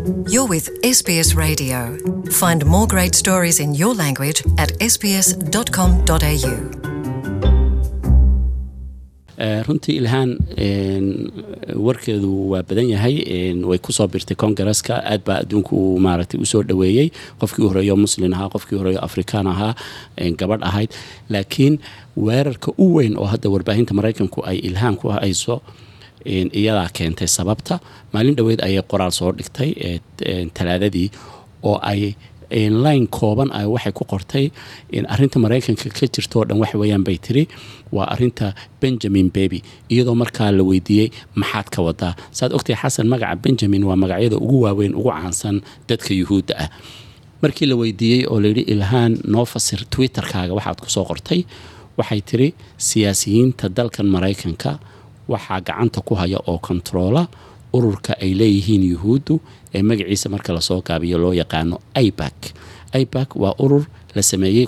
You're with SBS Radio. Find more great stories in your language at sbs.com.au. runtii ilhaan warkeedu waa badan yahay way kusoo birtay kongareska aad baa adduunku uu maaragtay usoo dhoweeyey qofkii u horeeyo muslin ahaa qofkii horeeyo afrikaan ahaa gabadh ahayd laakiin weerarka u weyn oo hadda warbaahinta maraykanku ay ilhaan ku hayso iyadaa keentay sababta maalin dhoweed ayay qoraal soo dhigtay talaadadii oo ay line kooban ah waxay ku qortay arinta maraykanka ka jirto oo dhan wax weeyaan bay tiri waa arinta benjamin baby iyadoo markaa la weydiiyey maxaad ka wadaa saad ogtahay xasan magaca benjamin waa magacyada ugu waaweyn ugu caansan dadka yuhuudda ah markii la weydiiyey oo layidhi ilhaan noo fasir twitterkaaga waxaad kusoo qortay waxay tiri siyaasiyiinta dalkan maraykanka waxaa gacanta ku haya oo kontaroola ururka ay leeyihiin yuhuuddu ee magaciisa marka lasoo gaabiyo loo yaqaano ibak ibak waa urur la sameeyey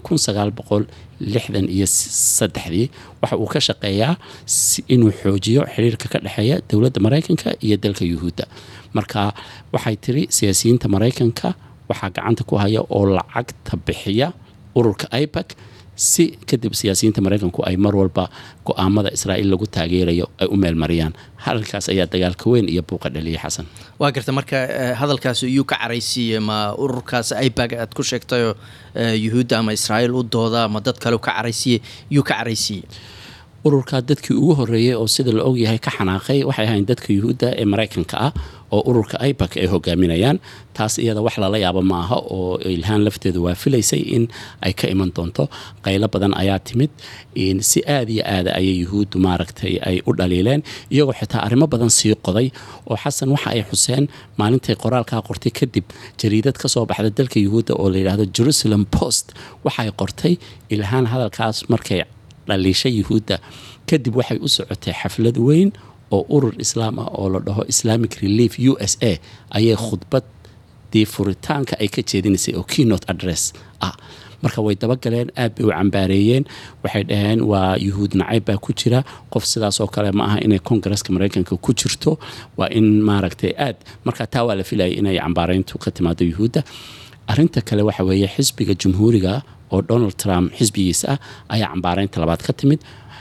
iyo saddexdii waxa uu ka shaqeeyaa inuu xoojiyo xiriirka ka dhexeeya dowladda maraykanka iyo dalka yuhuudda marka waxay tiri siyaasiyiinta maraykanka waxaa gacanta ku haya oo lacagta bixiya ururka ibak si kadib siyaasiyiinta maraykanku ay mar walba go-aamada israa'iil lagu taageerayo ay u meelmariyaan hadalkaas ayaa dagaalka weyn iyo buuqa dhaliyay xasan waa garta marka hadalkaas iyuu ka caraysiiyey ma ururkaas ibag aad ku sheegtayoo yuhuudda ama israa'iil u dooda ama dad kale ka caraysiiyey iyuu ka caraysiiyey ururkaa dadkii ugu horeeyey oo sida la ogyahay ka xanaaqay waxay ahayn dadka yuhuudda ee maraykanka ah oo ururka ibak ay hogaaminayaan taas iyada wax lala yaabo ma aha oo ilhaan lafteedu waa filaysay in ay ka iman doonto qaylo badan ayaa timid si aada iyo aada ayay yuhuuddu maaragtay ay u dhaliileen iyagoo xitaa arrimo badan sii qoday oo xasan waxa ay xuseen maalintay qoraalkaa qortay kadib jariidad ka soo baxda dalka yuhuudda oo la yidhaahdo jerusalem post waxay qortay ilhaan hadalkaas markay dhaliisha yuhuudda kadib waxay u socotay xaflad weyn oo urur islaam ah oo la dhaho islamic relief u s a ayay khudbaddii furitaanka ay ka jeedinaysay oo keynot address ah marka way dabagaleen aad bay u cambaareeyeen waxay dhaheen waa yuhuud nacayb baa ku jira qof sidaas oo kale ma aha inay kongareska maraykanka ku jirto waa in maaragtay aad marka taa waa la filayay inay cambaareyntu ka timaado yuhuudda arinta kale waxa weeye xisbiga jumhuuriga oo donald trump xisbigiisa ah ayaa cambaareynta labaad ka timid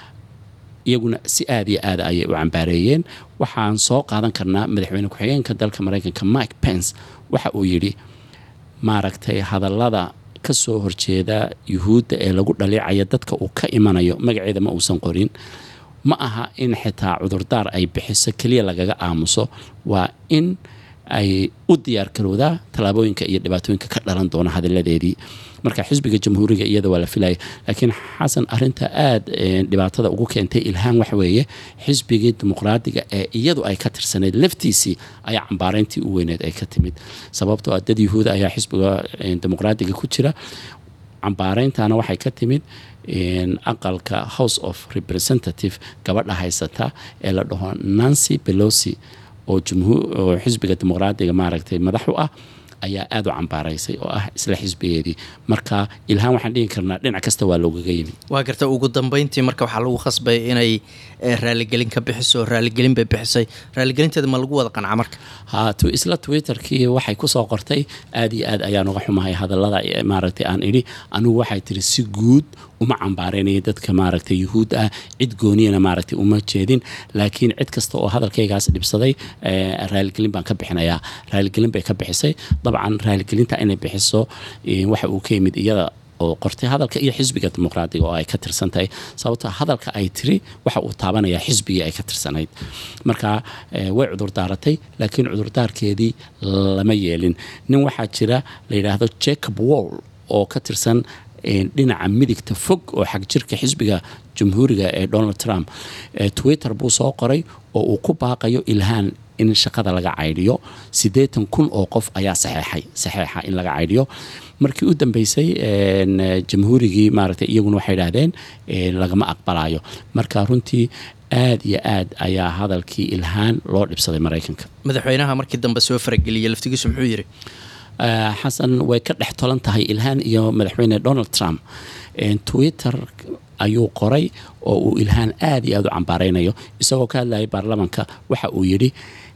iyaguna si aada iyo aada ayay u cambaareeyeen waxaan soo qaadan karnaa madaxweyne ku-xigeenka dalka maraykanka mike pence waxa uu yidhi maaragtay hadallada ka soo horjeeda yuhuudda ee lagu dhaliicaya dadka uu ka imanayo magaceeda ma uusan qorin ma aha in xitaa cudurdaar ay bixiso keliya lagaga aamuso waa in ay u diyaar garowdaa tallaabooyinka iyo dhibaatooyinka ka dhalan doona hadalladeedii marka xisbiga jamhuuriga iyada waa la filaya laakiin xasan arinta aada dhibaatada ugu keentay ilhaan waxa weeye xisbigii dimuqraadiga ee iyadu ay ka tirsanayd laftiisii ayaa cambaareyntii u weyneed ay ka timid sababtoo ah dad yuhuuda ayaa xisbiga dimuqraadiga ku jira cambaareyntana waxay ka timid aqalka house of representative gabadha haysata ee la dhaho nancy belosi oo xisbiga dimuqraadiga maaragtay madax u ah ayaa aada u cambaaraysay oo ah isla xisbigeedii marka ilhaan waxaan dhihi karnaa dhinac kasta waa loogaga yimi waa garta ugu dambeyntii marka waxaa lagu khasbay inay raaligelin ka bixiso raaligelin bay bixisay raaligelinteeda ma lagu wada qanca marka ha isla twitterkii waxay kusoo qortay aada iyo aad ayaan uga xumahay hadallada maaragtay aan idhi anigu waxay tiri si guud uma cambaareynaya dadka maaragtay yuhuud ah cid gooniyana maaragtay uma jeedin laakiin cid kasta oo hadalkaygaas dhibsaday raaligelin baan ka bixinayaa raaligelin bay ka bixisay dabcan raaligelinta inay bixiso waxa uu ka yimid iyada oo qortay hadalka iyo xisbiga dimuqraadiga oo ay ka tirsan tahay sababto hadalka ay tiri waxa uu taabanayaa xisbigii ay ka tirsanayd marka way cudurdaaratay laakiin cudurdaarkeedii lama yeelin nin waxaa jira la yidhaahdo jacob wall oo ka tirsan dhinaca midigta fog oo xag jirka xisbiga jamhuuriga ee donald trump twitter buu soo qoray oo uu ku baaqayo ilhaan in shaqada laga caydhiyo siddeetan kun oo qof ayaa saxeexay saxeexa in laga caydhiyo markii u dambeysay jamhuurigii maaragtay iyaguna waxay idhaahdeen lagama aqbalayo marka runtii aad iyo aad ayaa hadalkii ilhaan loo dhibsaday maraykanka madaxweynaha markii dambe soo farageliyey laftigiisu muxuu yidhi xasan way ka dhex tolan tahay ilhaan iyo madaxweyne donald trump twitter ayuu qoray oo uu ilhaan aad iyo aad u cambaareynayo isagoo ka hadlayay baarlamanka waxa uu yidhi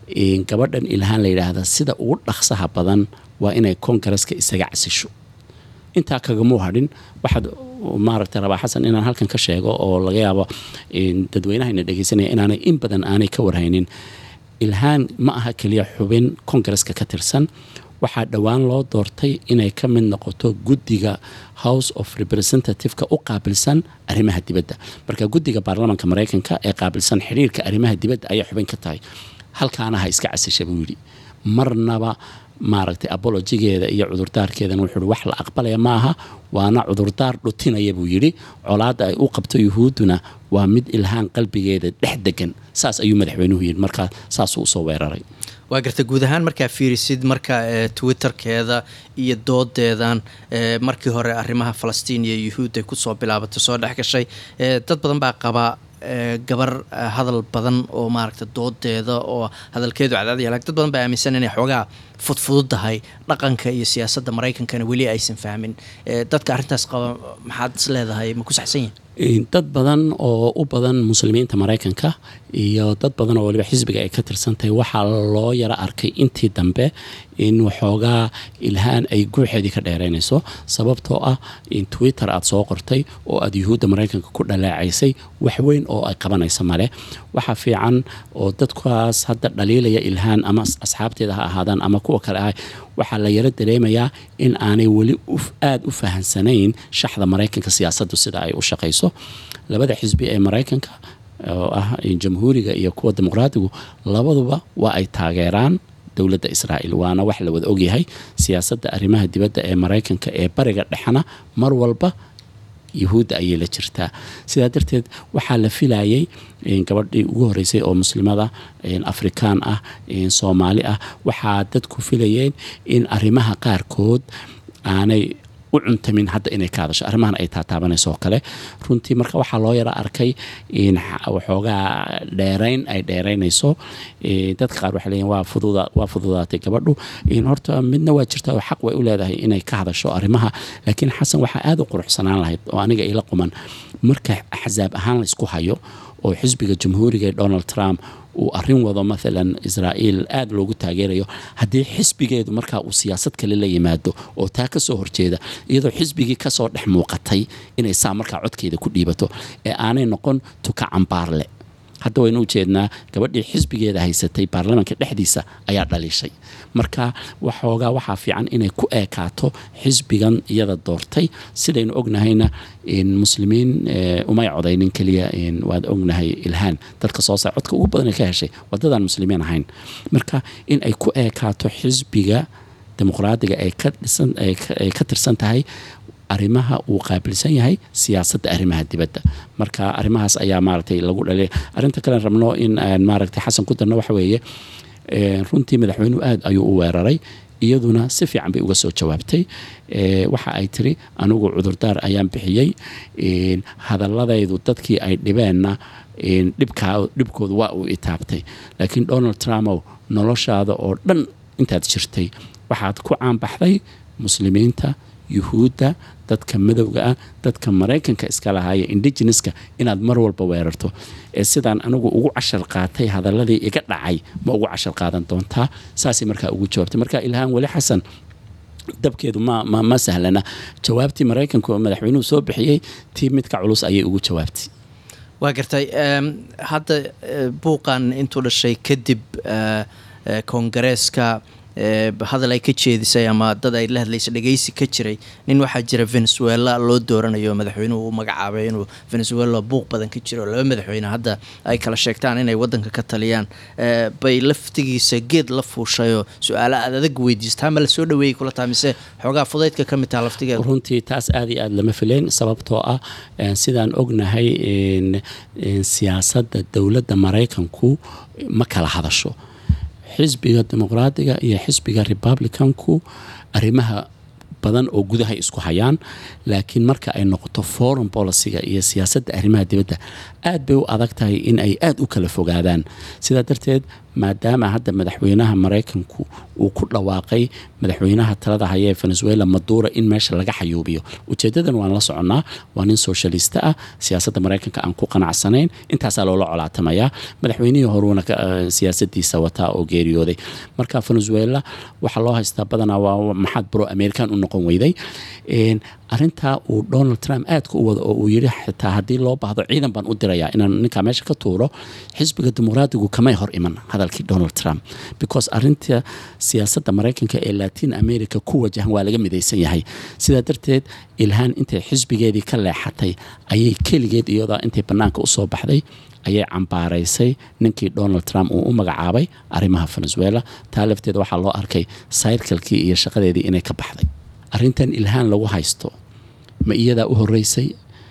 gabadhan ilhaan la yidhaahda sida ugu dhaqsaha badan waa inay kongareska isaga casisho intaa kagamuu hadhin waxaad maaragtay rabaa xasan inaan halkan ka sheego oo laga yaabo dadweynahayna dhegeysanaya inaanay in badan aanay ka warhaynin ilhaan ma aha keliya xubin kongareska ka tirsan waxaa dhowaan loo doortay inay ka mid noqoto guddiga house of representative-ka u qaabilsan arrimaha dibadda marka guddiga baarlamaanka maraykanka ee qaabilsan xidhiirka arrimaha dibadda ayaa xubin ka tahay halkaana ha iska casisha buu yidhi marnaba maaragtay abolojigeeda iyo cudurdaarkeedana wuxuu wax la aqbalaya maaha waana cudurdaar dhutinaya buu yidhi colaadda ay u qabto yuhuudduna waa mid ilhaan qalbigeeda dhex degan saas ayuu madaxweynuhu yidhi markaa saasuu usoo weeraray waa garta guud ahaan markaa fiirisid marka twitterkeeda iyo doodeedan markii hore arrimaha falastiin iyo yuhuud ay kusoo bilaabatay soo dhex gashay dad badan baa qaba gabar hadal badan oo maaragta doodeeda oo hadalkeedu cadaadaya lakin dad badan baa aaminsan inay xoogaa fudfududahay dhaqanka iyo siyaasadda maraykankana weli aysan fahmin dadka arrintaas qaba maxaad is leedahay ma ku saxsan yihin dad badan oo u badan muslimiinta maraykanka iyo dad badan oo waliba xisbiga ay ka tirsantahay waxaa loo yaro arkay intii dambe in waxoogaa ilhaan ay guuxeedii ka dheeraynayso sababtoo ah in twitter aad soo qortay oo aad yuhuudda maraykanka ku dhalaacaysay wax weyn oo ay qabanaysa male waxaa fiican oo dadkaas hadda dhaliilaya ilhaan ama asxaabteeda ha ahaadaan ama kuwa kale ah waxaa la yaro dareemayaa in aanay weli aada u fahansanayn shaxda maraykanka siyaasaddu sida ay u shaqayso labada xisbi ee maraykanka oo ah jamhuuriga iyo kuwa dimuqraadigu labaduba waa ay taageeraan dowladda israa'iil waana wax la wada ogyahay siyaasadda arrimaha dibadda ee maraykanka ee bariga dhexna mar walba yuhuudda ayay la jirtaa sidaa darteed waxaa la filayay gabadhii ugu horeysay oo muslimada afrikaan ah soomaali ah waxaa dadku filayeen in arrimaha qaarkood aanay u cuntamin hadda inay ka hadasho arrimahan ay taataabanayso oo kale runtii marka waxaa loo yaro arkay in waxoogaa dheerayn ay dheeraynayso dadka qaar waxay leeyihin waa fududa waa fududaatay gabadhu horta midna waa jirta oo xaq way u leedahay inay ka hadasho arrimaha laakiin xasan waxaa aada u quruxsanaan lahayd oo aniga ila quman marka axsaab ahaan la isku hayo oo xisbiga jamhuuriga ee donald trump uu arrin wado maalan israa'iil aada loogu taageerayo haddii xisbigeedu markaa uu siyaasad kale la yimaado oo taa ka soo horjeeda iyadoo xisbigii kasoo dhex muuqatay inay saa markaa codkeeda ku dhiibato ee aanay noqon tuka cambaarle hadda waynu ujeednaa gabadhii xisbigeeda haysatay baarlamaanka dhexdiisa ayaa dhaliishay marka waxoogaa waxaa fiican inay ku eekaato xisbigan iyada doortay sidaynu ognahayna muslimiin umay codaynin keliya waad ognahay ilhaan dadka soo saa codka ugu badan ka heshay wadadaan muslimiin ahayn marka in ay ku eekaato xisbiga dimuqraadiga ay ka tirsan tahay arrimaha uu qaabilsan yahay siyaasadda arrimaha dibadda marka arrimahaas ayaa maaragtay lagu dhalay arrinta kalen rabno in maaragtay xasan ku darno waxa weeye runtii madaxweynuhu aada ayuu u weeraray iyaduna si fiican bay uga soo jawaabtay waxa ay tiri anigu cudurdaar ayaan bixiyey hadaladaydu dadkii ay dhibeenna dhibkoodu waa uu itaabtay laakiin donald trumpow noloshaada oo dhan intaad jirtay waxaad ku caanbaxday muslimiinta yuhuudda dadka madowga ah dadka maraykanka iska lahaaya indigeneska inaad mar walba weerarto ee sidaan anigu ugu cashar qaatay hadaladii iga dhacay ma ugu cashar qaadan doontaa saasay markaa ugu jawaabtay marka ilhaan weli xasan dabkeedu ma ma ma sahlana jawaabtii maraykanka oo madaxweynuhu soo bixiyey tii midka culus ayay ugu jawaabtay waa gartay hadda buuqan intuu dhashay kadib koongareeska hadal ay ka jeedisay ama dad ay la hadlaysa dhegeysi ka jiray nin waxaa jira venezuela loo dooranayo madaxweynuhu u magacaabay inuu venezuela buuq badan ka jiro laba madaxweyne hadda ay kala sheegtaan inay wadanka ka taliyaan bay laftigiisa geed la fuushayoo su-aalo aad adag weydiista ama lasoo dhaweeyay kula taha mise xoogaa fudaydka ka mid taha laftigeeda runtii taas aada iyo aada lama filayn sababtoo ah sidaan ognahay siyaasadda dowladda maraykanku ma kala hadasho xisbiga dimuqraadiga iyo xisbiga republicanku arrimaha badan oo gudahay isku hayaan laakiin marka ay noqoto foreign policyga iyo siyaasadda arrimaha dibadda aad bay u adag tahay in ay aada u kala fogaadaan sidaa darteed maadaama hadda madaxweynaha maraykanku uu ku dhawaaqay madaxweynaha talada haya ee venezuela madura in meesha laga xayuubiyo ujeedadan waan la soconnaa waa nin socialista ah siyaasadda maraykanka aan ku qanacsanayn intaasaa loola colaatamayaa madaxweynihii horuuna siyaasadiisa wataa oo geeriyooday marka venezuela waxaa loo haystaa badanaa waa maxaad bro american u noqon weyday arintaa uu donald trump aadka u wado oo uu yidhi xitaa haddii loo baahdo ciidan baan u dirayaa inaan ninkaa meesha ka tuuro xisbiga dimuqraadigu kamay hor iman hadalkii donald trump because arinta siyaasadda maraykanka ee latin america ku wajahan waa laga midaysan yahay sidaa darteed ilhaan intay xisbigeedii ka leexatay ayay keligeed iyadoo intay bannaanka usoo baxday ayay cambaaraysay ninkii donald trump uu u magacaabay arrimaha venezuela taa lafteeda waxaa loo arkay sayrkalkii iyo shaqadeedii inay ka baxday arrintan ilhaan lagu haysto ma iyadaa u horeysay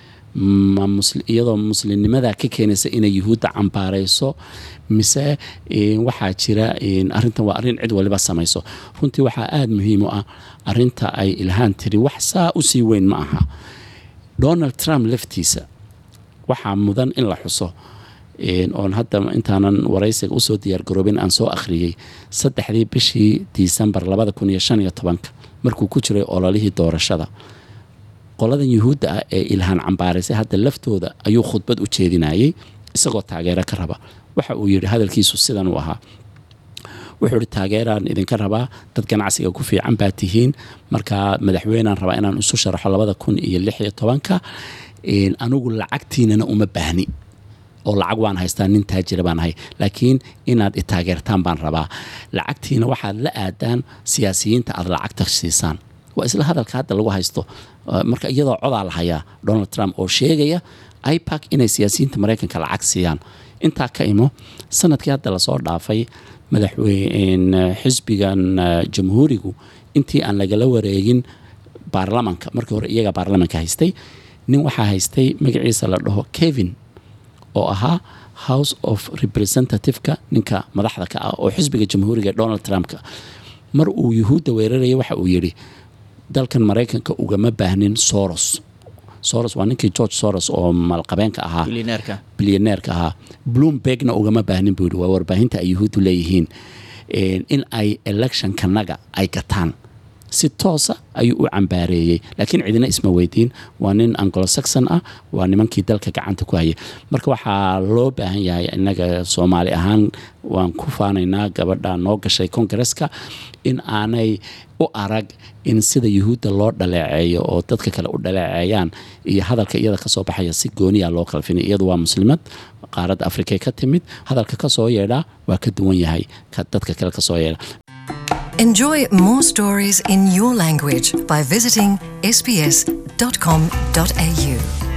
ma iyadoo muslimnimadaa ka keenaysa inay yuhuudda cambaarayso mise waxaa jira arintan waa arrin cid waliba samayso runtii waxaa aada muhiim u ah arinta ay ilhaan tiri wax saa usii weyn ma aha donald trump laftiisa waxaa mudan in la xuso oon hadda intaanan waraysiga usoo diyaargaroobin aan soo akhriyey saddexdii bishii disembar labada kun iyo shan iyo tobanka markuu ku jiray ololihii doorashada qoladan yuhuudda ah ee ilhaan cambaaraysay hadda laftooda ayuu khudbad u jeedinayay isagoo taageero ka raba waxa uu yidhi hadalkiisu sidan uu ahaa wuxuu ihi taageeraan idinka rabaa dad ganacsiga ku fiican baa tihiin markaa madaxweynaan rabaa inaan isu sharaxo labada kun iyo lix iyo tobanka anigu lacagtiinana uma baahni oo lacag waan haystaa nin taajira baan ahay laakiin inaad i taageertaan baan rabaa lacagtiina waxaad la aadaan siyaasiyiinta aad lacagta siisaan waa isla hadalka hadda lagu haysto marka iyadoo codaa la hayaa donald trump oo sheegaya ipac inay siyaasiyiinta maraykanka lacag siiyaan intaa ka imo sanadkii hadda lasoo dhaafay madaxweyne xisbigan jamhuurigu intii aan lagala wareegin baarlamanka markii hore iyaga baarlamanka haystay nin waxaa haystay magaciisa la dhaho kevin oo ahaa house of representativeka ninka madaxda ka ah oo xisbiga jamhuuriga donald trumpka mar uu yuhuudda weeraraya waxa uu yidhi dalkan maraykanka ugama baahnin soros soros waa ninkii george soros oo maalqabeenka ahaa bilyaneerka ahaa bloombergna ugama baahnin buu yidhi waa warbaahinta ay yuhuuddu leeyihiin in ay electionkanaga ay gataan si toosa ayuu u cambaareeyey laakiin cidina isma weydiin waa nin anglosaxon ah waa nimankii dalka gacanta ku hayay marka waxaa loo baahan yahay innaga soomaali ahaan waan ku faanaynaa gabadha noo gashay kongareska in aanay u arag in sida yuhuudda loo dhaleeceeyo oo dadka kale u dhaleeceeyaan iyo hadalka iyada kasoo baxaya si gooniya loo kala finay iyadu waa muslimad qaaradda afrikay ka timid hadalka kasoo yeedhaa waa ka duwan yahay dadka kale kasoo yeedha Enjoy more stories in your language by visiting sbs.com.au.